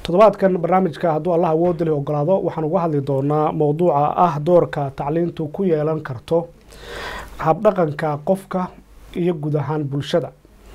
toddobaadkan barnaamijka hadduu allah awoodda leh ogolaado waxaan uga hadli doonaa mowduuca ah doorka tacliintu ku yeelan karto habdhaqanka qofka iyo guud ahaan bulshada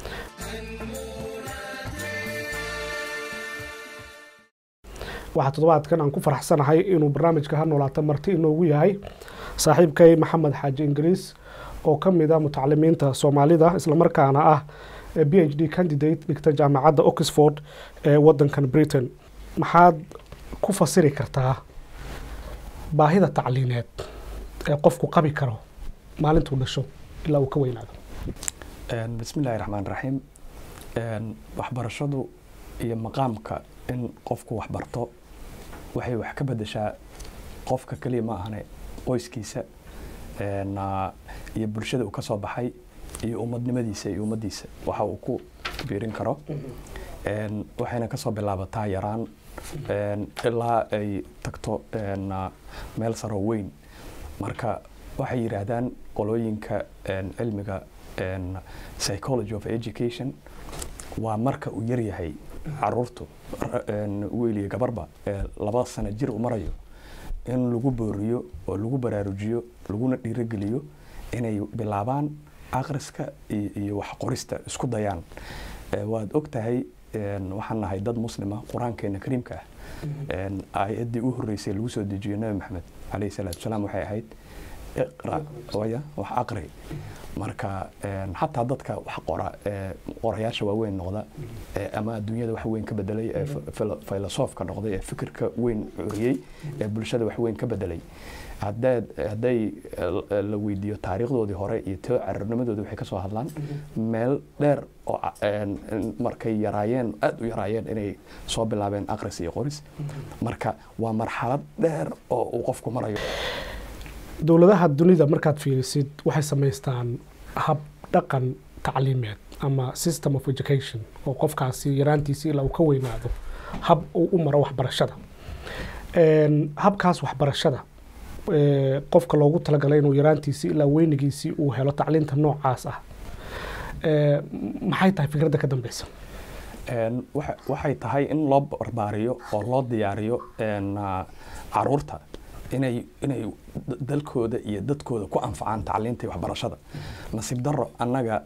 waxaa toddobaadkan aan ku faraxsanahay inuu barnaamijka ha noolaata marti inoogu yahay saaxiibkay maxamed xaaji ingiriis oo ka mid a mutacalimiinta soomaalida islamarkaana ah b h d candidate dhigta jaamacadda oxford ee wadankan britain maxaad ku fasiri kartaa baahida tacliineed ee qofku qabi karo maalintuu dhasho ilaa uu ka weynaado bismi illaahi raxmaan raxiim waxbarashadu iyo maqaamka in qofku waxbarto waxay wax ka bedeshaa qofka keliya ma ahane qoyskiisa iyo bulshada uu ka soo baxay iyo ummadnimadiisa iyo ummaddiisa waxa uu ku biirin karo waxayna kasoo bilaabataa yaraan ilaa ay tagto meel saroo weyn marka waxay yidhaahdaan qolooyinka cilmiga psychology of education waa marka uu yaryahay caruurtu wiil iyo gabarba laba sano jir u marayo in lagu booriyo oo lagu baraarujiyo laguna dhiirogeliyo inay bilaabaan akhriska iyo wax qorista isku dayaan waad og tahay waxaan nahay dad muslima qur-aankeena kariimka ah aayaddii u horreysay lagu soo dejiyo nabi maxamed calayhi salaatu wasalaam waxay ahayd iqra waya wax aqri marka xataa dadka wax qora qorayaasha waaweyn noqda ama adduunyada wax weyn ka bedelay ee filosoofka noqday ee fikirka weyn curiyey ee bulshada wax weyn ka bedelay hadday la weydiiyo taariikhdoodii hore iyo too cararnimadoodii waxay kasoo hadlaan meel dheer oo markay yaraayeen aada u yaraayeen inay soo bilaabeen aqris iyo qoris marka waa marxalad dheer oo uu qofku marayo dowladaha dunida markaad fiirisid waxay samaystaan hab dhaqan tacliimeed ama system of education oo qofkaasi yaraantiisi ilaa uu ka weynaado hab uu u maro waxbarashada habkaas waxbarashada qofka loogu talagalay inuu yaraantiisi ilaa weynigiisii uu helo tacliinta noocaas ah maxay tahay fikradda ka dambeysa waxay tahay in loo barbaariyo oo loo diyaariyo caruurta inay inay dalkooda iyo dadkooda ku anfacaan tacliinta iyo waxbarashada nasiib daro annaga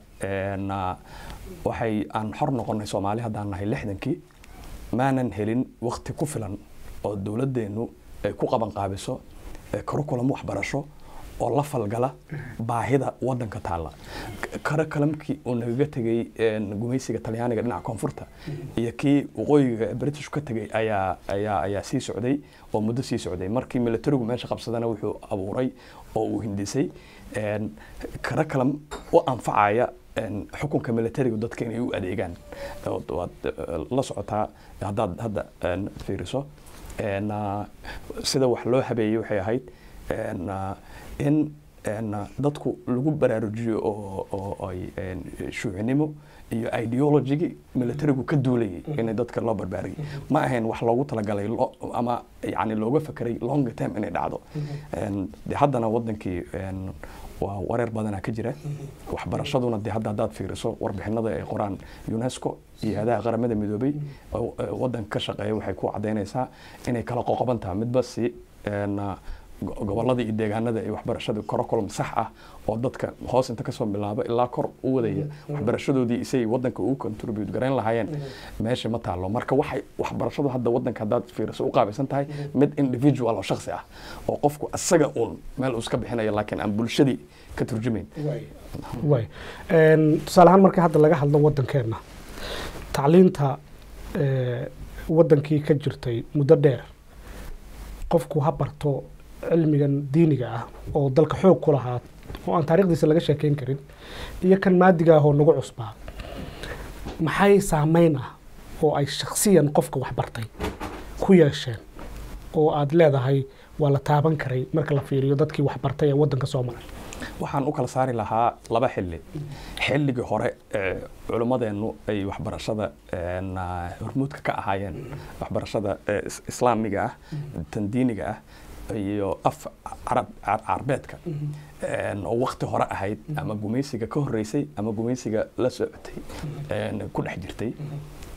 waxay aan xor noqonnay soomaali haddaan nahay lixdankii maanan helin wakti ku filan oo dowladdeennu ay ku qaban qaabiso curriculum waxbarasho oo la falgala baahida wadanka taalla curriculumkii uu nagaga tegay gumaysiga talyaaniga dhinaca koonfurta iyo kii waqooyiga british ka tegay ayaa ayaa ayaa sii socday oo muddo sii socday markii militarigu meesha qabsadana wuxuu abuuray oo uu hindisay curriculum u anfacaya xukunka militarigu dadka inay u adeegaan waad la socotaa haddaad hadda fiiriso sida wax loo habeeyey waxay ahayd in dadku lagu baraarujiyo oo ay shuucinimo iyo ideologigii militarigu ka duulayay in dadka loo barbaariyay ma ahayn wax loogu talagalay ama yani looga fekeray long term inay dhacdo de haddana wadankii waa wareer badanaa ka jira waxbarashaduna de hadda haddaad fiiriso warbixinada ay qoraan unesco iyo hadaha qaramada midoobay wadanka ka shaqeeya waxay ku cadaynaysaa inay kala qoqoban tahay midba si gobolada iyo deegaanada ay waxbarashada curriculum sax ah oo dadka hoos inta kasoo bilaabo ilaa kor u wadaya waxbarashadoodii isay wadanka ugu contribute garayn lahaayeen meesha ma taalo marka waxay waxbarashadu hadda wadanka haddaad fiiriso u qaabaysan tahay mid individual oo shaksi ah oo qofku isaga uun meel uu iska bixinayo laakiin aan bulshadii ka turjumayn way tusaale ahaan marka hadda laga hadlo wadankeena tacliinta wadankii ka jirtay muddo dheer qofku ha barto cilmigan diiniga ah oo dalka xoog ku lahaa oo aan taarikhdiisa laga sheekeyn karin iyo kan maadiga ah oo nagu cusbaa maxay saameyn ah oo ay shaksiyan qofka waxbartay ku yeesheen oo aada leedahay waa la taaban karay marka la fiiriyo dadkii waxbartay ee wadanka soo maray waxaan u kala saari lahaa laba xilli xilligii hore culimmadeennu ay waxbarashada hormuudka ka ahaayeen waxbarashada islaamiga ah tan diiniga ah iyo af carbeedka oo wakti hore ahayd ama gumaysiga ka horeysay ama gumaysiga la socotay ku dhex jirtay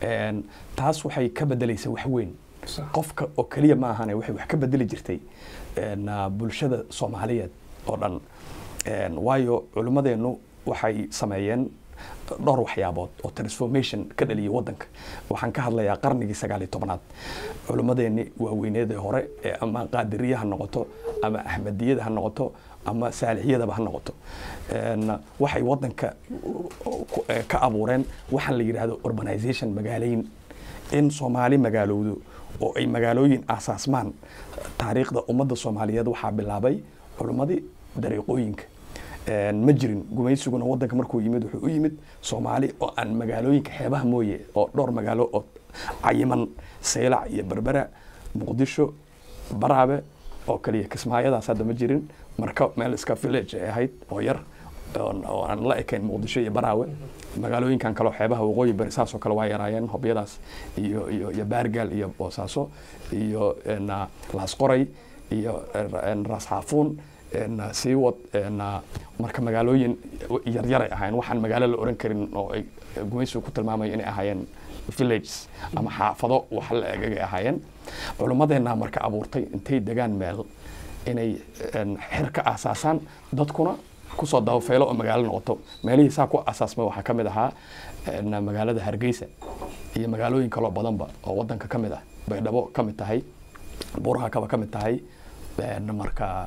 Een, taas waxay ka bedelaysa wax weyn Sax. qofka oo keliya ma ahane waxay wax ka bedeli jirtay een, ah, bulshada soomaaliyeed oo dhan Een, waayo culimmadeennu waxay sameeyeen dhowr waxyaabood oo transformation ka dhaliyay waddanka waxaan ka hadlayaa qarnigii sagaal iyo tobnaad culimmadeenni waaweyneedee hore ee ama qaadiriye ha noqoto ama axmediyada ha noqoto ama saalixiyadaba ha noqoto Een, waxay waddanka ku- eh, ka abuureen waxaan la yidhaahdo urbanization magaalayn in soomaali magaalowdo oo ay magaalooyin aasaasmaan taariikhda ummadda soomaaliyeed waxaa bilaabay culimmadii dariiqooyinka Een, ma jirin gumaysiguna waddanka markuu yimid wuxuu u yimid soomaali oo aan magaalooyinka xeebaha mooye oo dhowr magaalo oo cayiman saylac iyo berbera muqdisho baraabe oo kaliya kismaayadaas hadda ma jirin marka meel iska village ay ahayd oo yar oon- oo aan la ekayn muqdisho iyo baraawe magaalooyinkan kaleo xeebaha waqooyi bari saasoo kale waa yaraayeen hobyadaas iyo iyo iyo baargaal iyo boosaaso iyo een, ah, laasqoray iyo een, raas xaafuun een, ah, siiwad een, ah, marka magaalooyin yaryaray ahaayeen waxaan magaalo la oran karin oo ay gumaysigu ku tilmaamayo inay ahaayeen villages ama xaafado wax la egagay ahaayeen culimmadeenna marka abuurtay intay degaan meel inay een, xir ka aasaasaan dadkuna kusoo dabafeelo oo magaalo noqoto meelihii saa ku asaasmay waxaa ka mid ahaa een, magaalada hargeysa iyo magaalooyin kaloo badanba oo wadanka ka mid ah baydhabo ka mid tahay buuraha kaba ka mid tahay een, marka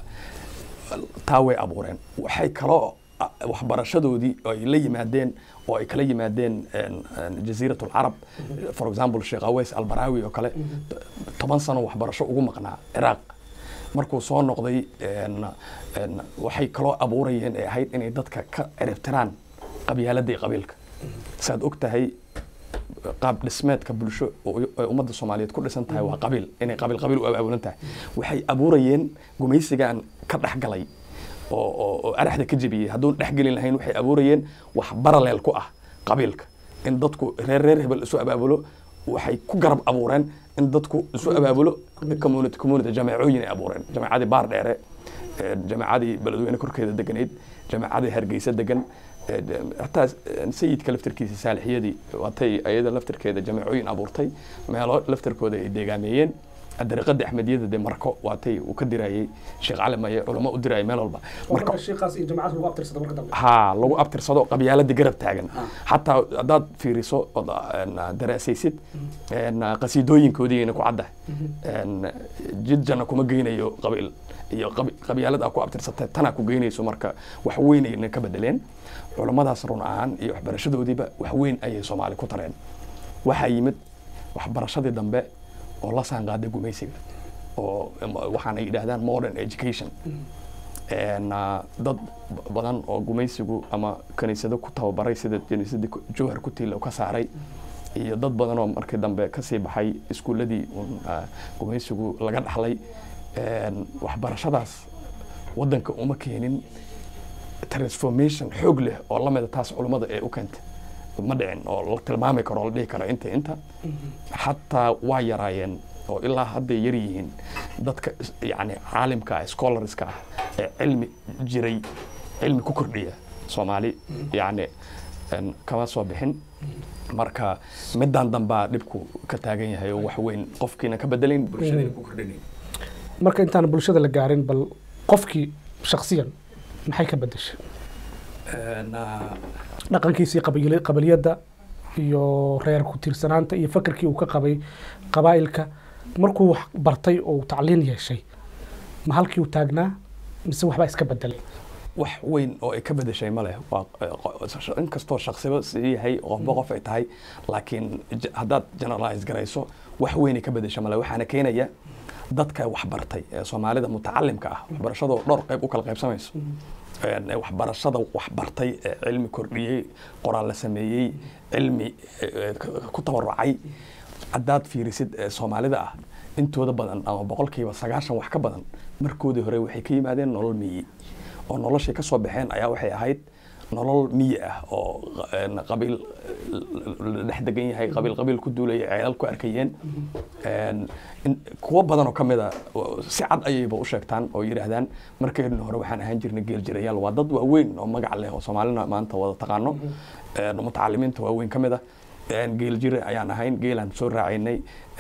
taa way abuureen waxay kaloo ah, waxbarashadoodii oo ay la yimaadeen oo ay kala yimaadeen een, een, jasiirat alcarab for example sheekh aweys albaraawi oo kale toban sano waxbarasho ugu maqnaa ciraaq markuu soo noqday een, een, waxay kaloo abuurayeen ay ahayd inay dadka ka ciribtiraan qabyaaladda iyo qabiilka saad og tahay qaab dhismeedka bulsho oo ay ummadda soomaaliyeed ku dhisan tahay waa qabiil inay qabiil qabiil u abaabulan tahay waxay abuurayeen gumaysigan ka dhexgalay oo oo oo araxda ka jebiyey hadduun dhexgelin lahayn waxay abuurayeen wax baraleel ku ah qabiilka in dadku reer reer hebel isu abaabulo waxay ku garab abuureen in dadku isu abaabulo community community jameecooyin ay abuureen jameecadii baar dheere ee, jameecadii beledweyne korkeeda deganayd jameecadii hargeysa degan ee, hataa ee, sayidka laftirkiisa saalixiyadii waatay ayada laftirkeeda jameecooyin abuurtay meelo laftirkooda ay deegaameeyeen dariiqada axmediyada de marko waatay uu ka dirayay sheekh cali maye culamo u dirayay meel walba marka marka sheekaas iyo jamacad lagu abtirsada marka dambe ها lagu abtirsado qabyaalada garab taagan xataa haddaad fiiriso ood een, daraasaysid een, qasiidooyinkoodiina ku cadda een, jid janna kuma geynayo qabiil iyo qabi- qabyaalad aa ku abtirsatay tanaa ku geynayso marka wax weyn ayna ka bedeleen culammadaas run ahaan iyo waxbarashadoodiiba wax weyn ayay soomaali ku tareen waxaa yimid waxbarashadii dambe oo la saanqaaday gumaysiga oo waxaana yidhaahdaan modern education een, ah, dad b- badan oo gumaysigu ama kaniisado ku tababaray sida kaniisadii ku- jowhar ku tiila ka saaray iyo dad badan oo markii dambe kasii baxay iskuuladii uun, ah, gumaysigu laga dhaxlay een, waxbarashadaas wadanka uma keenin transformation xoog leh oo la mida taas culummada ee u keentay ma dhicin oo la tilmaami karo oo la dhihi karo inta inta xataa waa yaraayeen oo ilaa hadday yar yihiin dadka is- yacni caalimka ah scholarska ah ee cilmi jiray cilmi ku kordhiya soomaali yacni een, kama soo bixin marka midaan dambaa dhibku ka taagan yahay oo wax weyn qofkiina ka bedelayn bulshadayna ku kordhinayn marka intaan bulshada la gaarin bal qofkii shakhsiyan maxay ka bedeshay Een, ah, dhaqankiisii qabiili- qabaliyadda iyo reer ku tiirsanaanta iyo fakarkii uu ka qabay qabaa'ilka markuu wax bartay oo uu tacliin yeeshay ma halkii uu taagnaa mise waxbaa iska bedelay wax weyn oo ay ka bedeshay ma leh waa inkastoo shaksiba sii yahay qofba qof ay tahay laakiin j- haddaad generalize garayso wax weyn ay ka bedesha ma leh waxaana keenaya dadka waxbartay ee soomaalida mutacalimka ah waxbarashadoo dhowr qayb u kala qaybsamayso Een, ee waxbarashada waxbartay ee cilmi kordhiyey qoraal la sameeyey cilmi ee, k- ku tabarucay haddaad fiirisid ee soomaalida ah intooda badan ama boqolkiiba sagaashan wax ka badan markoodii hore waxay ka yimaadeen nolol miyi oo noloshay ka soo baxeen ayaa waxay ahayd nolol miyi ah oo een, qabiil la dhex degan yahay qabiil qabiil ku duulaya ceelal ku arkayeen Een, in- kuwo badan oo ka mid a oo si cad ayayba u sheegtaan oo yidhaahdaan markeedna hore waxaan ahaan jirnay geel jirayaal waa dad waaweyn oo magac leh oo soomaalina maanta wada taqaano Een, mutacalimiinta waaweyn ka mid ah geel jire ayaan ahayn geelaan soo raacaynay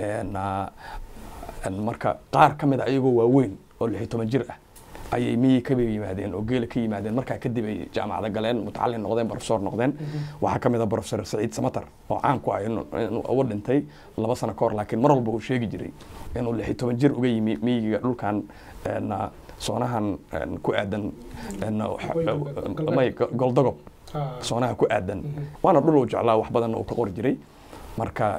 marka qaar ka mid a ayagoo waaweyn oo lix iyo toban jir ah ayay miyi ka yimaadeen oo geela ka yimaadeen markaa kadib ay jaamacada galeen mutacalin noqdeen professor noqdeen waxaa ka mid a professor saciid samatar oo caan ku ah inuu uga dhintay laba sano ka hor laakiin mar walba uu sheegi jiray inuu lix iyo toban jir uga yimi miyiga dhulkan soonahan ku aadan may goldogob soonaha ku aadan waana dhul uu jeclaa wax badanna uu ka qori jiray marka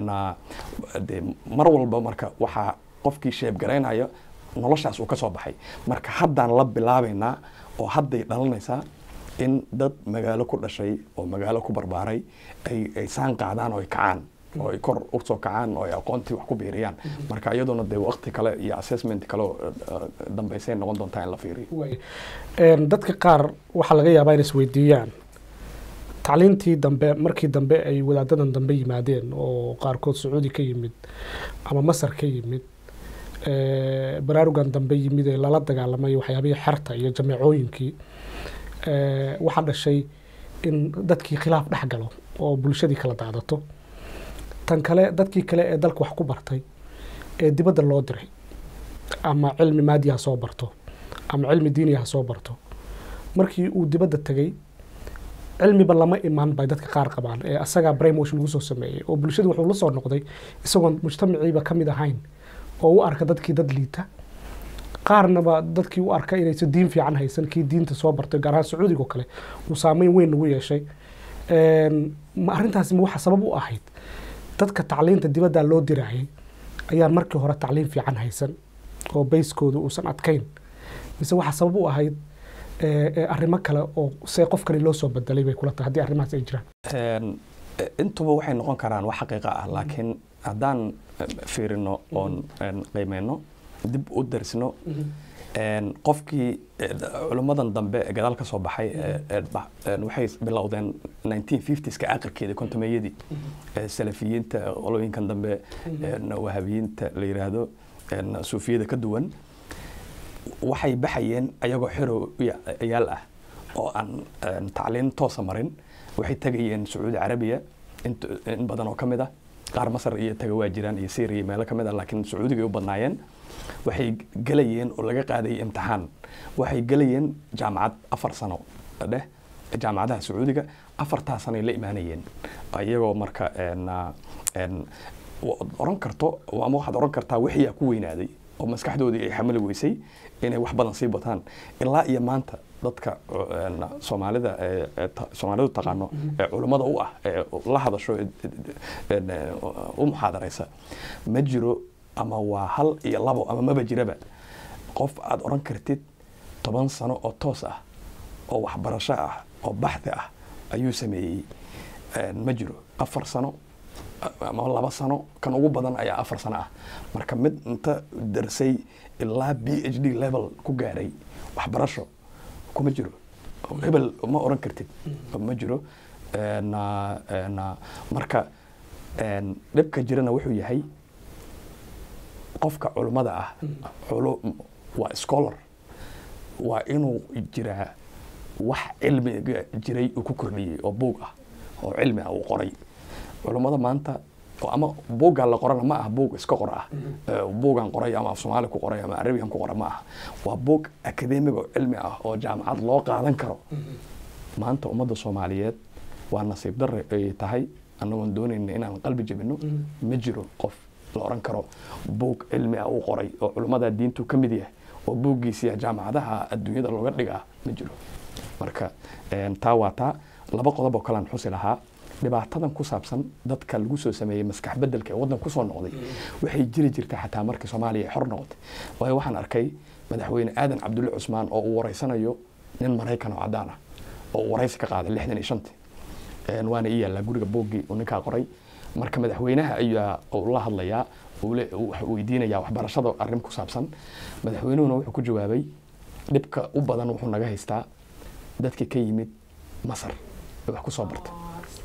de mar walba marka waxaa qofkii sheebgaraynaya noloshaas uu ka soo baxay marka haddaan la bilaabaynaa oo hadday dhalanaysaa in dad magaalo ku dhashay oo magaalo ku barbaaray ay saan qaadaan oo ay kacaan oo ay kor usoo kacaan oo ay aqoontii wax ku biiriyaan marka iyaduna dee waqti kale iyo assessment kale dambeysay noqon doontaa in la fiiriyo dadka qaar waxaa laga yaabaa inay isweydiiyaan tacliintii dambe markii dambe ay wadaadadan dambe yimaadeen oo qaarkood sacuudi ka yimid ama masar ka yimid baraarugan dambe yimid ee lala dagaalamay waxyaabihii xerta iyo jameecooyinkii waxaa dhashay in dadkii khilaaf dhex galo oo bulshadii kala daadato tan kale dadkii kale ee dalka wax ku bartay ee dibadda loo diray ama cilmi maadi ha soo barto ama cilmi diini ha soo barto markii uu dibadda tegey cilmiba lama imaan bay dadka qaar qabaan ee asagaa brainwash lagu soo sameeyey oo bulshadu wuxuu la soo noqday isagoon mujtamaciiba ka mid ahayn oo u arka dadkii dad liita qaarnaba dadkii u arka inaysan diin fiican haysan kii diinta soo bartay gaar ahaan sacuudiga oo kale uu saameyn weyn nagu yeeshay ma arrintaasi ma waxa sabab u ahayd dadka tacliinta dibadda loo diraayay ayaan markii hore tacliin fiican haysan oo bayskooda uusan adkayn mise waxa sabab u ahayd arrimo kale oo see qofkani loo soo bedelay bay kula tahay haddii arrimahaas ay jiraan intuba waxay noqon karaan wax xaqiiqa ah laakiin haddaan fiirino oon qiimeyno dib u darsino qofkii culimmadan dambe ee gadaal ka soo baxay waxay bilowdeen 1950ska aqalkeeda kontomeeyadii salafiyiinta qolooyinkan dambe wahabiyiinta la yiraahdo suufiyada ka duwan waxay baxayeen ayagoo xero yaal ah oo aan tacliin toosa marin waxay tegayeen sacuudi carabiya in badan oo ka mid ah qaar masar iyo taga waa jiraan iyo syria iyo meelo ka mid ah laakiin sacuudiga ay u badnaayeen waxay gelayeen oo laga qaadayay imtixaan waxay gelayeen jaamacad afar sano dheh jaamacadaha sacuudiga afartaa sanoay la imaanayeen iyagoo marka oran karto ama waxaad oran kartaa wixiyaa ku weynaaday oo maskaxdoodii ay xamali weysay inay wax badan sii bataan ilaa iyo maanta dadka soomaalida soomaalidu taqaano ee culummada u ah ee la hadasho u muxaadaraysa ma jiro ama waa hal iyo labo ama maba jiraba qof aad oran kartid toban sano oo toos ah oo waxbarasho ah oo baxdi ah ayuu sameeyey ma jiro afar sano ama laba sano kan ugu badan ayaa afar sano ah marka mid inta darsay ilaa b h d level ku gaaray waxbarasho kuma jiro hebel ma oran kartid ma jiro marka dhibka jirana wuxuu yahay qofka culummada ah waa scholar waa inuu jiraa wax cilmiga jiray uu ku kordhiyey oo buug ah oo cilmi ah uu qoray culummada maanta ama buuggaa la qorana ma aha buug iska qor ah buugan qoray ama af soomaali ku qoray ama arabigan ku qora ma aha waa buug akademig oo cilmi ah oo jaamacad loo qaadan karo maanta ummadda soomaaliyeed waa nasiib darre ay tahay annagoon doonayna inaan qalbi jabino ma jiro qof la oran karo buug cilmi ah uu qoray oo culummada diintu ka mid yahay oo buuggiisiya jaamacadaha adduunyada looga dhigaa ma jiro marka taa waa taa laba qodob oo kalean xusi lahaa dhibaatadan ku saabsan dadka lagu soo sameeyey maskax bedelka ee waddan kusoo noqday waxay jiri jirta xataa markii soomaaliya ay xor noqotay waayo waxaan arkay madaxweyne aadan cabdulle cusmaan oo uu wareysanayo nin maraykan oo caddaan ah oo uu waraysi ka qaaday lixdan iyo shantii waana ii yaallaa guriga booggii uu ninkaa qoray marka madaxweynaha ayaa la hadlayaa weydiinayaa waxbarashada arrin ku saabsan madaxweynuhuna wuxuu ku jawaabay dhibka u badan wuxuu naga haystaa dadkii ka yimid masar ee wax ku soo bartay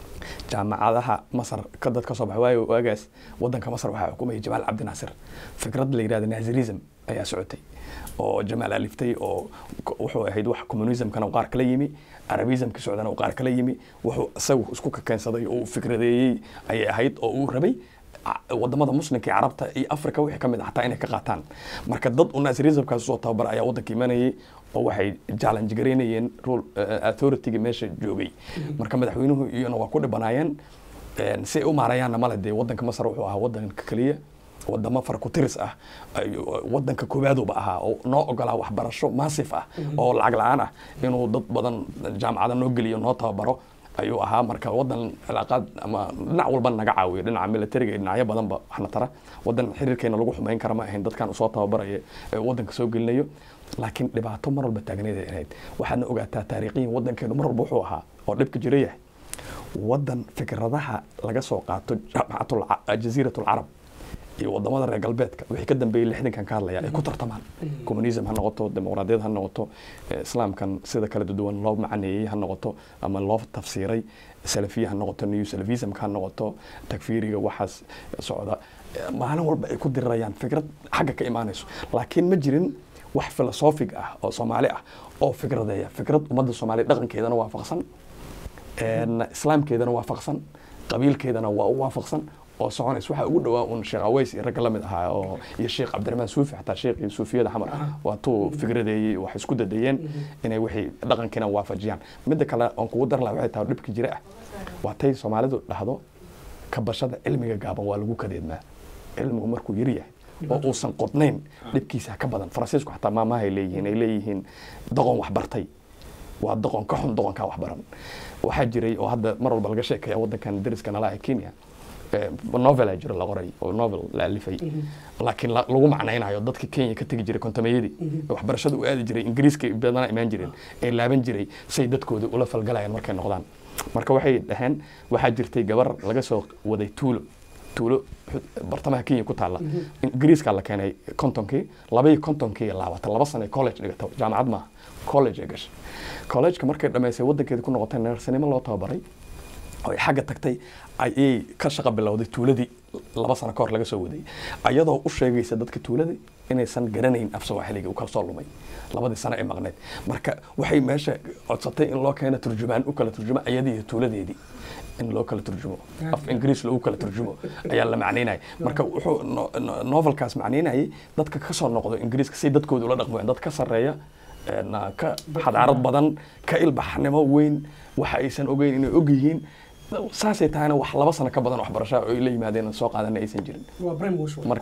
jaamacadaha masar ka dad ka soo baxay waayo waagaas wadanka masar waxaa xukumayay jamaal cabdinaasir fikrad la yidhahda nazirism ayaa socotay oo jamaal aliftay oo wuxuu ahayd wax communismkana qaar kala yimi arabismka socdana qaar kala yimi wuxuu isagu isku kakeensaday oo uu fikradeeyey ayay ahayd oo uu rabay wadamada muslimka iyo carabta iyo africa wixii kamid ah hataa inay ka qaataan marka dad u naasirismkaas soo tababar ayaa wadanka imanayay oo waxay challenge garaynayeen rule authority-ga meesha joogay marka madaxweynuhu iyona waa ku dhibanaayeen si ay u maarayaanna male dee wadanka masar wuxuu ahaa wadanka keliya wadamo farkutiris ah wadanka koowaadooba ahaa oo noo ogolaa waxbarasho maasif ah oo lacag la-aan ah inuu dad badan jaamacada noo geliyo noo tababaro ayuu ahaa marka wadan cilaaqaad ama dhinac walba naga caawiyo dhinaca militariga iyo dhinacyo badanba waxna tara wadan xiriirkeena lagu xumeyn kara ma ahayn dadkan usoo tababaraya ee wadanka soo gelinayo laakiin dhibaato mar walba taagneed ay ahayd waxaadna ogaataa taariikhiyan wadankeenu mar walba wuxuu ahaa oo dhibka jira yahay wadan fikradaha laga soo qaato jaamacatul jaziiratul carab iyo wadamada reer galbeedka wixii ka dambeeyey lixdankan ka hadlaya ay ku tartamaan communism ha noqoto dimuqraadiyad ha noqoto islaamkan sida kala duwan loo macaneeyey ha noqoto ama loo tafsiiray salafiya ha noqoto new salafismka ha noqoto takfiiriga waxaas socda maalin walba ay ku dirirayaan fikrad xagga ka imaanayso laakiin ma jirin wax filosofig ah oo soomaali ah oo fikradeeya fikrad ummadda soomaaliya dhaqankeedana waafaqsan islaamkeedana waafaqsan qabiilkeedana waa u waafaqsan oo soconays waxaa ugu dhawaa un sheekh aweys iyo ragga lamid ahaa oo iyo sheekh cabdiraxmaan suufi xataa sheekhii suufiyada xamar waa tuu fikradeeyey wax isku dadayeen inay wixii dhaqankiina waafajiyaan midda kale oon kugu dar laha waxay tahay dhibka jira ah waa tay soomaalidu dhahdo kabashada cilmiga gaaban waa lagu kadeedmaa cilmigu markuu yar yahay oo uusan qodnayn dhibkiisa ka badan faransiisku xataa maamahay leeyihiin ay leeyihiin doqon wax bartay waa doqon ka xun doqonkaa wax baran waxaa jiray oo hadda mar walba laga sheekaya wadankan dariska nala ah kenya novel jiro la qoray oo novel la alifay laakiin lagu macnaynayo dadka kenya ka tegi jiray kontamayadii waxbarashada u aadi jiray ingiriiska badana imaan jireen ee laaban jiray say dadkooda ula falgalayaan markay noqdaan marka waxay dhaheen waxaa jirtay gabar laga soo waday tuulo tuulo bartamaha kenya ku taalla ingiriiska la keenay kontonkii labaiy kontonkii laabata laba sano college dhigata jaamacad maaha college ay gashay collegeka markay dhamaysay wadankeeda ku noqotay neersanimo loo tababaray oo ay xagga tagtay ayay ka shaqo bilowday tuuladii laba sano ka hor laga soo waday ayadoo u sheegaysa dadka tuulada inaysan garanayn af sawaaxiliga uu kala soo lumay labadii sano ee maqneyd marka waxay meesha codsatay in loo keeno turjumaan u kala turjumo ayadii iyo tuuladeedii in loo kala turjumo af ingiriis loogu kala turjumo ayaa la macnaynaya marka wuxuu novelkaas macnaynayay dadka ka soo noqdo ingiriiska si dadkooda ula dhaqmayaan dad ka sarreeya ka xadaarad badan ka ilbaxnimo weyn waxa aysan ogeyn inay og yihiin saasay tahayna wax laba sano ka badan waxbarasha oo ay la yimaadeen soo qaadana aysan jirin marka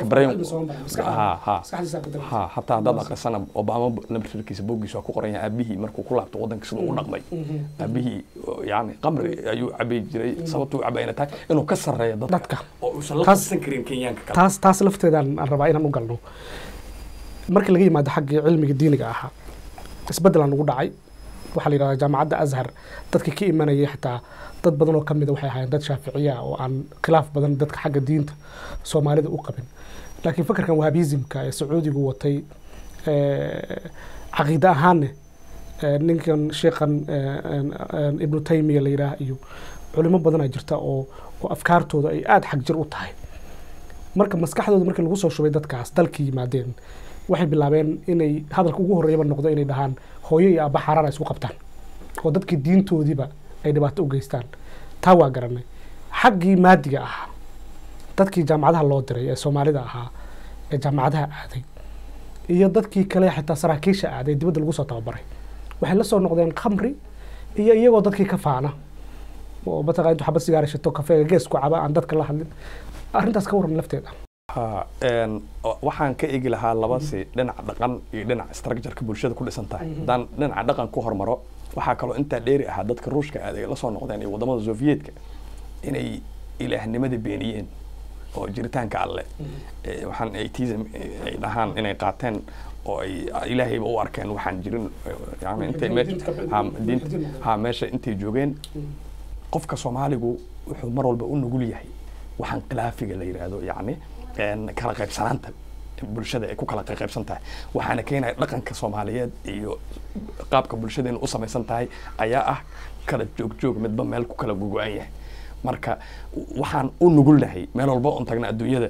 ha hataa haddaad akrisana obama nabirkiisa booggiisa waa ku qoran yahay aabihii markuu ku laabto wadanka siduu u dhaqmay aabihii yani qamri ayuu cabay jiray sababtuu cabayna tahay inuu ka sarreeyo dadka oo uusan la qabsan karin kenyaanka kale taas taas lafteedaan aan rabaa inaan u galno markii laga yimaado xaggii cilmiga diiniga ahaa isbeddelaan ugu dhacay waxaa la yidhahdaa jaamacadda azhar dadkii ka imanayay xitaa dad badan oo ka mida waxay ahaayeen dad shaaficiya oo aan khilaaf badan dadka xagga diinta soomaalida u qabin laakiin fakarkan wahabizimka ee sacuudigu watay caqiide ahaanne ninkan sheekhan ibnu taymiya la yidhaah iyo culimo badanaa jirta oo oo afkaartooda ay aada xag jir u tahay marka maskaxdooda markii lagu soo shubay dadkaas dalkii yimaadeen waxay bilaabeen inay hadalka ugu horreeyaba noqdo inay dhahaan hooyo iyo aabba xaaraan ay isku qabtaan oo dadkii diintoodiiba ay dhibaato u geystaan taa waa garanay xaggii maadiga ahaa dadkii jaamacadaha loo diray ee soomaalida ahaa ee jaamacadaha aaday iyo dadkii kale xitaa saraakiisha aaday dibadda lagu soo tababaray waxay la soo noqdeen khamri iyo iyagoo dadkii ka faana oo mataqaa intuu xabad sigaar shato kafeega gees ku caba aan dadka la hadlin arrintaas ka warran lafteeda waxaan ka egi lahaa labasi dhinaca dhaqan iyo dhinaca structureka bulshada ku dhisan tahay haddaan dhinaca dhaqan ku hormaro waxaa kaloo intaa dheeri ahaa dadka ruushka aaday la soo noqdeen iyo wadamada soviyedka inay ilaahnimadii beeniyeen oo jiritaanka alle waxaan atheism ay dhahaan inay qaateen oo ay ilaahayba u arkeen waxaan jirin yani intay ha meesha intay joogeen qofka soomaaligu wuxuu mar walba u nugul yahay waxaan khilaafiga la yidhaahdo yacni kala qaybsanaanta bulshada ay ku kala qaybsan tahay waxaana keenaya dhaqanka soomaaliyeed iyo qaabka bulshadeena u samaysan tahay ayaa ah kala joogjoog midba meel ku kala gogo-an yahay marka waxaan u nugulnahay meel walba oon tagna adduunyada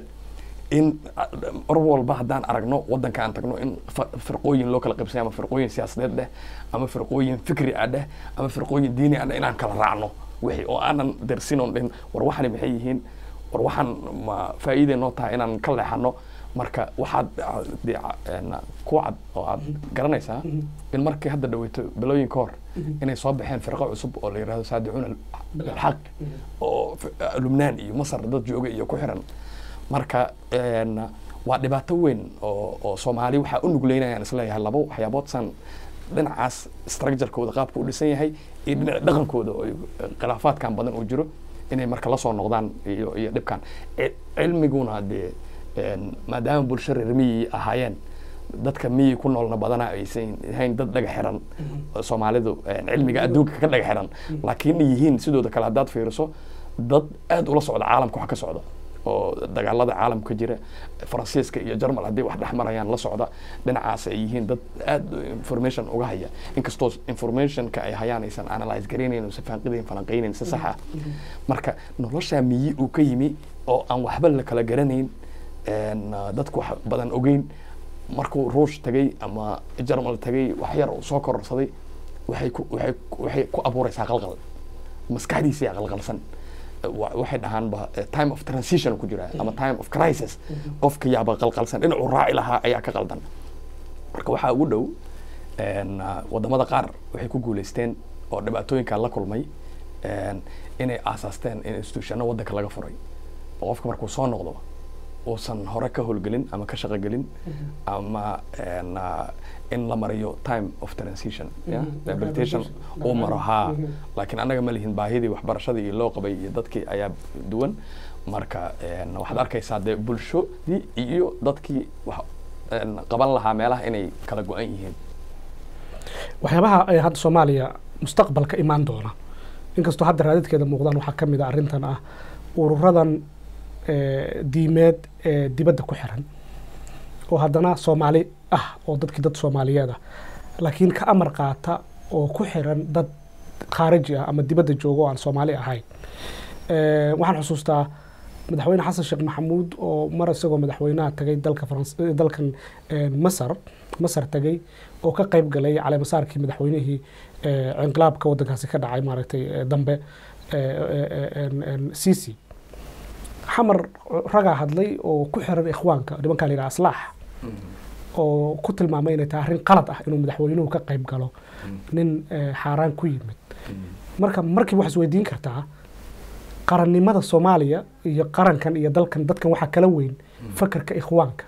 in mar walba haddaan aragno waddanka aan tagno in fa- firqooyin loo kala qaybsanya ama firqooyin siyaasadeed dheh ama firqooyin fikri ah dheh ama firqooyin diini ah dheh inaan kala raacno wixii oo aanan dersin oon dhihin war waxani maxay yihiin war waxaan ma faa'iiday noo tahay inaan ka leexano marka waxaad ah, dee ca- een, ku cad oo aad garanaysaa in markii hadda dhaweyto bilooyin ka hor inay soo baxeen firqo cusub oo la yidhahdo saadicuuna alxaq oo f- lubnaan iyo masar dad jooga iyo ku xiran marka een, waa dhibaato weyn oo oo soomaali waxaa u nugleynayaan isleeyahay laba waxyaabood san dhinacaas structurekooda qaabka u dhisan yahay iyo dhinaca dhaqankooda oo khilaafaadkan badan uu jiro inay marka la soo noqdaan iyo iyo dhibkan Ci- cilmiguna dee een, maadaama bulsho reer miyi ahaayeen dadka miyi ku noolna badanaa aysan ahayn dad dhaga xiran oo soomaalidu een, cilmiga adduunka ka dhaga xiran laakiin yihiin sidooda kale haddaad fiiriso dad aad ula socda caalamka wax ka socda oo dagaalada caalamka jira faransiiska iyo jarmal haddii wax dhex marayaan la socda dhinacaas ay yihiin dad aad information uga haya inkastoo informationka ay hayaan aysan analyze garaynayn oo safaanqidayn falanqaynayn si sax ah marka nolosha miyi uu ka yimi oo aan waxba la kala garanayn een, ah, dadku wax badan ogeyn markuu ruush tagay ama jarmal tagay wax yar uu soo kororsaday waxay ku waxay waxay ku abuuraysaa qalqal maskaxdiisa qalqalsan wa- waxay dhahaanba eh, time of transition ku jira ama time of crisis qofka yaaba qalqalsan dhinacuu raaci lahaa ayaa ka qaldan marka waxaa ugu dhow een, ah, wadamada qaar waxay ku guuleysteen oo dhibaatooyinka la kulmay een, inay aasaasteen in institutionno waddanka laga furay oo qofka markuu soo noqdo uusan hore ka howlgelin ama ka shaqogelin ama een, ah, in la mariyo time of transition yeah? Mhm. rehabilitation uu maro haa laakiin annaga ma lihin baahidii waxbarashadii iyo loo qabay iyo dadkii ayaa duwan marka een, waxaad arkaysaa dee bulshadii iyo dadkii wax een, qaban lahaa meelaha inay kala go-an yihiin waxyaabaha ay hadda soomaaliya mustaqbalka imaan doona inkastoo hadda raadadkeeda muuqdaan waxaa ka mid a arrintan ah ururadan eh, diimeed ee dibadda ku xiran oo haddana soomaali ah oo dadkii dad soomaaliyeed ah laakiin ka amar qaata oo ku xiran dad khaariji ah ama dibadda jooga oo aan soomaali ahayn Eh, waxaan xusuustaa madaxweyne xasan sheekh maxamuud oo mar isagoo madaxweynaha tagay dalka farans eh, dalkan eh, masar masar tagay oo ka qayb galay caleemasaarkii madaxweynihii eh, inqilaabka waddankaasi ka dhacay maaragtay eh, dambe eh, eh, eh, en- en, sisi xamar ragaa hadlay oo ku xiran ikhwaanka nimankaa la yidhaha aslaax oo ku tilmaamay inay tahay arrin qalad ah inuu madaxweynuhu ka qayb galo nin eh, xaaraan ku yimid marka markiiba waxaad isweydiin kartaa qarannimada soomaaliya iyo qarankan iyo dalkan dadkan waxaa kala weyn fakarka ikhwaanka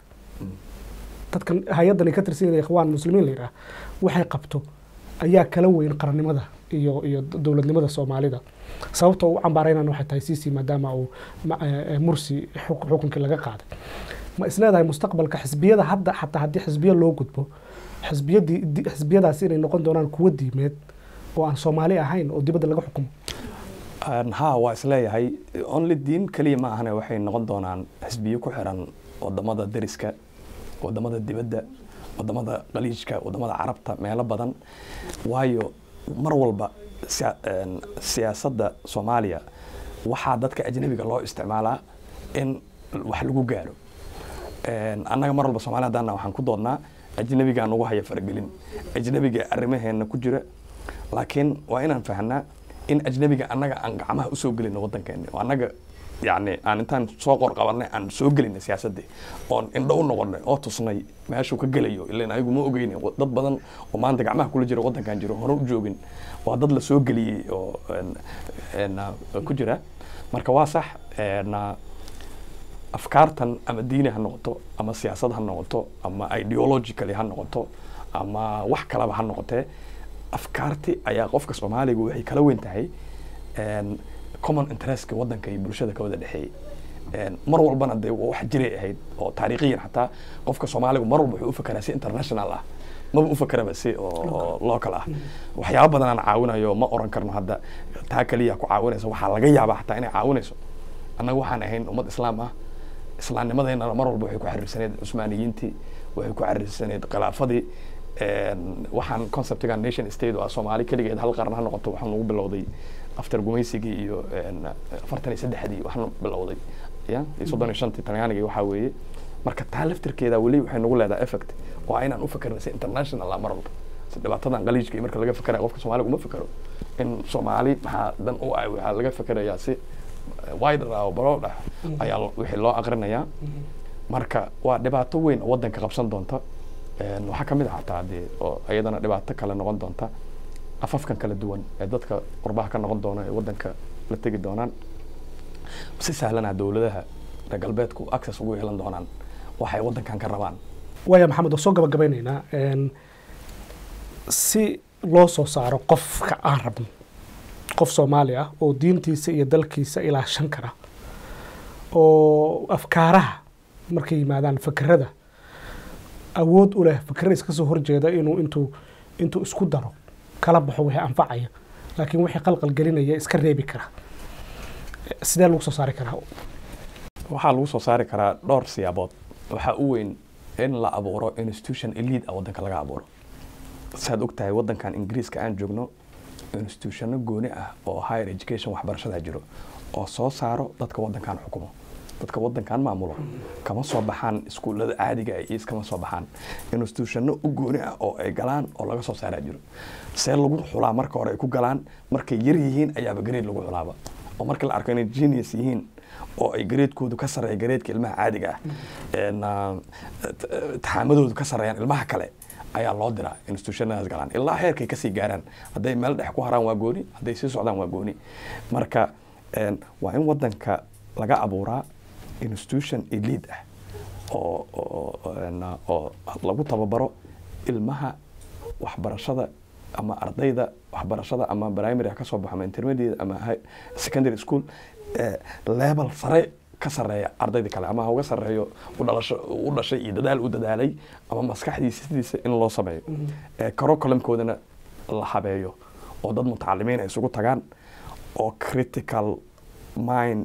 dadkan hay-addan ay ka tirsan yihiin ikhwaan muslimiin la yidhaah waxay qabto ayaa kala weyn qarannimada iyo iyo dowladnimada soomaalida sababta uu u cambaaraynan waxay tahay sisi maadaama uu ma- eh, eh, mursi xuk- xukunkii laga qaaday ma isleedahay mustaqbalka xisbiyada hadda xataa haddii xisbiya loo gudbo xisbiyadii di- xisbiyadaasi inay noqon doonaan kuwo diimeed oo aan soomaali ahayn oo dibadda laga xukumo Een, haa waa isleeyahay only diin keliya ma ahane waxay noqon doonaan xisbiyo ku xiran wadamada deriska wadamada dibadda wadamada qaliijka wadamada carabta meelo badan waayo mar walba siya- een, siyaasadda soomaaliya waxaa dadka ajnabiga loo isticmaalaa in wax lagu gaaro Een, annaga mar walba soomaali haddaana waxaan ku doodnaa ajnabigaa nagu haya faragelin ajnabiga arrimaheena ku jira laakiin waa inaan fahanaa in ajnabiga annaga aan gacmaha usoo gelino waddankeena oo annaga yani aan intaan soo qor qabanay aan soo gelinay siyaasaddii oon indho u noqonay oo tusnay meeshuu ka gelayo ilan ayagu ma ogeyni dad badan oo maanta gacmaha kula jira waddankan jiro hore u joogin waa dad la soo geliyey oo een, een, ah, ku jira marka waa sax een, ah, afkaartan ama diini ha noqoto ama siyaasad ha noqoto ama ideologically ha noqoto ama wax kalaba ha noqotee afkaarti ayaa qofka soomaaliga waxay kala weyn tahay een, common interestka waddanka iyo bulshada ka wada dhexeeyey Een, mar walbana dee waa wax jiray ahayd oo taariikhiyan xataa qofka soomaaligu mar walba wuxuu u fakeraa si international ah maba u fakeraba si oo oo local ah waxyaaba badan aan caawinayo ma oran karno hadda taa keliya ku caawinaysa waxaa laga yaabaa xataa inay caawinayso annaga waxaan ahayn ummad islaam ah islaamnimadeena mar walba waxay ku xiriirsaneyd cusmaaniyiintii waxay ku xiriirsaneyd khilaafadii een, waxaan conceptiga nation state oo ah soomaali keligeed hal qaran ha noqoto waxaan ugu bilowday after gumaysigii iyo een, afartan iyo saddexdii waxna bilowday ya iyo soddon iyo shantii talyaanigii waxaa weeye marka taa laftirkeeda weli waxay nagu leedahay effect waa inaan u fikirna si international ah mar walba si dhibaatadan qaliijka iyo marka laga fikerayo qofka soomaaliga uma fikero in soomaali maxaa dan u ah waxaa laga fikerayaa si wider ah oo broad ah ayaa lo- wixii loo aqrinayaa marka waa dhibaato weyn oo wadanka qabsan doonta Een, waxaa ka mid ah xataa dee oo iyadana dhibaato kale noqon doonta afafkan kala duwan ee dadka qurbaha ka noqon doona ee wadanka la tegi doonaan si sahlanaa dowladaha reer galbeedku access ugu yeelan doonaan waxay wadankan ka rabaan waaya maxamed waa soo gabagabeyneynaa Een, si loo soo saaro qofka aan rabno qof soomaali ah oo diintiisa iyo dalkiisa ilaashan kara oo afkaaraha markay yimaadaan fakerada awood u leh fakerada iska soo horjeeda inuu intuu intuu isku daro kala baxo wixii anfacaya laakiin wixii qalqal gelinaya iska reebi kara sidee lagu soo saari karaa waxaa lagu soo saari karaa dhowr siyaabood waxaa u weyn in la abuuro institution elite ah wadanka laga abuuro saad og tahay wadankan ingiriiska aan joogno institutionno gooni ah oo higher education waxbarashada jiro oo soo saaro dadka wadankan xukumo dadka wadankan maamulo kama soo baxaan iskuullada caadiga ah iyo iskama soo baxaan institutionno u gooni ah oo ay galaan oo laga soo saaraa jiro see lagu xulaa marka hore ay ku galaan markay yar yihiin ayaaba grade lagu xulaaba oo marka la arko inay genius yihiin oo ay gareedkoodu ka sarreeya gareedka ilmaha caadiga ah een, ah, t- taxaamadoodu ka sarreeyaan ilmaha kale ayaa loo diraa institutionadaas galaan ilaa heerkay kasii gaaraan hadday meel dhex ku haraan waa gooni hadday sii socdaan waa gooni marka een, waa in wadanka laga abuuraa institution elite ah oo oo een, oo lagu tababaro ilmaha waxbarashada ama ardayda waxbarashada ama primary ha ka soo baxo ama intermediate ama high- secondary school eh, level sare ka sareeya ardayda kale ama ha uga sareeyo u dhalasho u dhashay iyo dadaal u dadaalay ama maskaxdiisa sidiisa in loo sameeyo Eh, curriculumkoodana la habeeyo oo dad mutacalimiin ay isugu tagaan oo critical mind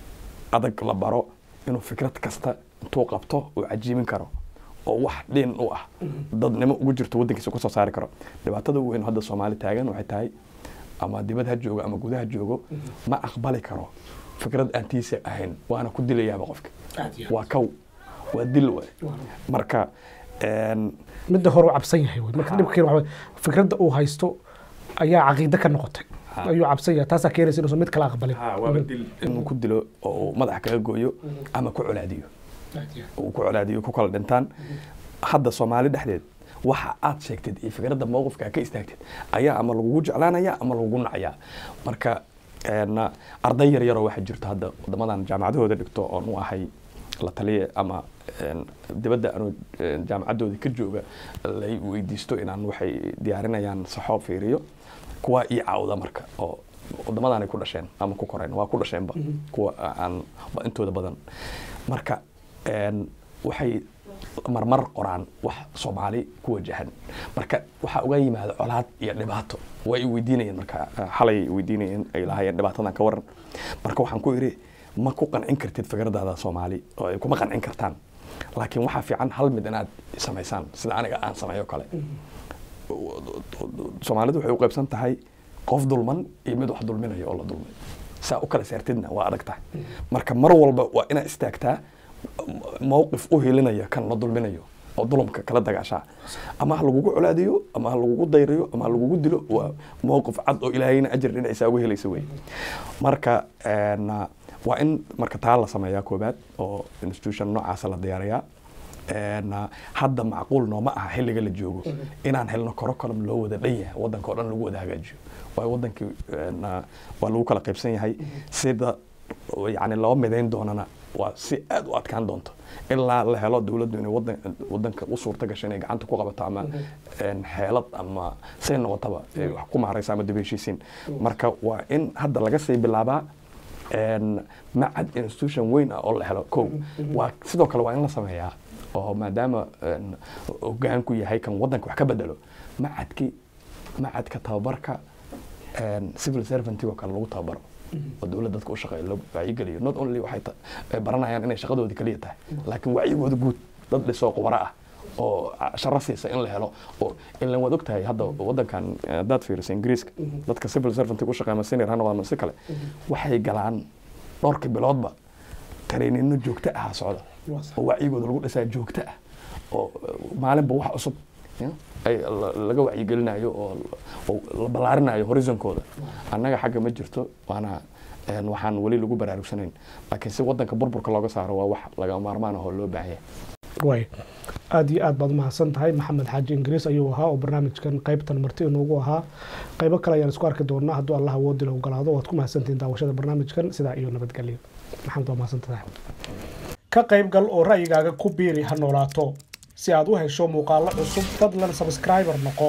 adag la baro inuu fikrad kasta intuu qabto uu cajiibin karo oo wax dhin u ah dadnimo ugu jirto wadankiisa kusoo saari karo dhibaatada ugu weyn oo hadda soomaali taagan waxay tahay ama dibad ha joogo ama gudaha joogo ma aqbali karo fikrad aan tiisa ahayn waana ku dilayaaba qofka waa kow waa dil waay marka een, midda hore u cabsan yahay wey marka dhibka waxa wey fikradda uu haysto ayaa caqiide ka noqotay Ha. ayuu cabsan yahay taasaa keenaysa inuusan mid kala aqbalin inuu ku dilo oo uu madaxa kaga gooyo ama ku colaadiyo uu ku colaadiyo ku kala dhintaan hadda soomaali dhexdeed waxa aad sheegtid iyo fikradda mowqifka aad ka istaagtid ayaa ama lagugu jeclaanaya ama lagugu nacayaa marka een, arday yar yaroo waxaa jirto hadda wadamadan jaamacadahooda dhigto oon u ahay la taliye ama een, dibadda anuu een, jaamacaddooda ka jooga lay weydiisto inaan waxay diyaarinayaan saxoo fiiriyo kuwa ii caawda marka oo wadamadan ay ku dhasheen ama ku koreen waa ku dhasheenba kuwa aan ba intooda badan marka een, waxay marmar qoraan wax soomaali ku wajahan marka waxaa uga yimaada colaad iyo dhibaato way weydiinayeen marka xalay weydiinayeen ay lahaayeen dhibaatadan ka waran marka waxaan ku idhi ma ku qancin kartid fikradaada soomaali oo ay kuma qancin kartaan laakiin waxaa fiican hal mid inaad samaysaan sida aniga aan sameeyo kale soomaalidu waxay u qaybsan tahay qof dulman iyo mid wax dulminayo oo la dulmay saa u kala saartidna waa adag tahay marka mar walba waa inaad istaagtaa mowqif u helinaya kan la dulminayo oo dulumka kala dagaashaa ama ha lagugu colaadiyo ama ha lagugu dayriyo ama ha lagugu dilo waa mowqif cad oo ilaahayna ajir dhinacisa uga helaysa wey marka een, waa in marka taa la sameeyaa koobaad oo institution noocaasa la diyaariyaa een, hadda macquul nooma aha xilliga la joogo inaan helno curriculum loo wada dhan yahay wadanka oo dhan lagu wada hagaajiyo waayo wadankii een, waa lagu kala qaybsan yahay sida yani loo midayn doonana waa si aad u adkaan doonto ilaa la helo dowladdu inay wadan wadanka u suurta gasho inay gacanta ku qabato ama een, xeelad ama say noqotaba ay wax ku maaraysa ama dib heshiisiin marka waa in hadda laga sii bilaabaa een, macad institution weyn ah oo la helo kow waa sidoo kale waa in la sameeyaa oo maadaama een, hogaanku yahay kan wadanka wax ka bedelo macadki macadka tababarka een, civil servanty oo kale lagu tababaro oo dowladda dadka u shaqeeya loo wacyigeliyo not only waxay ta- ay baranayaan inay shaqadoodii kaliya tahay laakiin wacyigooda guud dad dhisoo qubaro ah oo sharaf siisa in la helo oo ilan waad ogtahay hadda wadankan haddaad fiiriso ingiriiska dadka civil servant u shaqeeya ama senior ha noqdaan ama si kale waxay galaan dhowrka biloodba tareenino joogto ah socda oo wacyigooda lagu dhisaa joogto ah oo maalinba wax cusub ay laga wacyigelinayo oo la ballaarinayo horizonkooda annaga xagga ma jirto waana waxaan weli lagu baraarugsanayn laakiin si wadanka burburka looga saaro waa wax laga maarmaan ah oo loo baahan yahay way aada iyo aad baad umahadsan tahay maxamed xaaji ingiriis ayuu ahaa oo barnaamijkan qaybtan marti inoogu ahaa qaybo kale ayaan isku arki doonaa hadduu allah awoodi la ogolaado waad ku mahadsantihiin daawashada barnaamijkan sidaa iyo nabadgelyo maxamed waa mahadsan tahay ka qaybgal oo ra'yigaaga ku biiri ha noolaato si aad u hesho muuqaallo cusub fadlan sabskriber noqo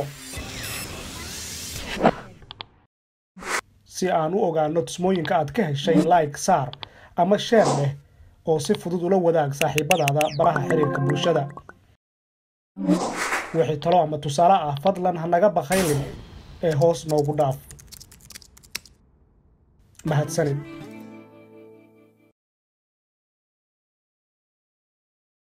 si aan u ogaano tusmooyinka aad ka heshay like saar ama sheer leh oo si fudud ula wadaag saaxiibadaada baraha xiriirka bulshada wixii talo ama tusaale ah fadlan ha naga bakhaylin ee hoos noogu dhaaf mahadsanid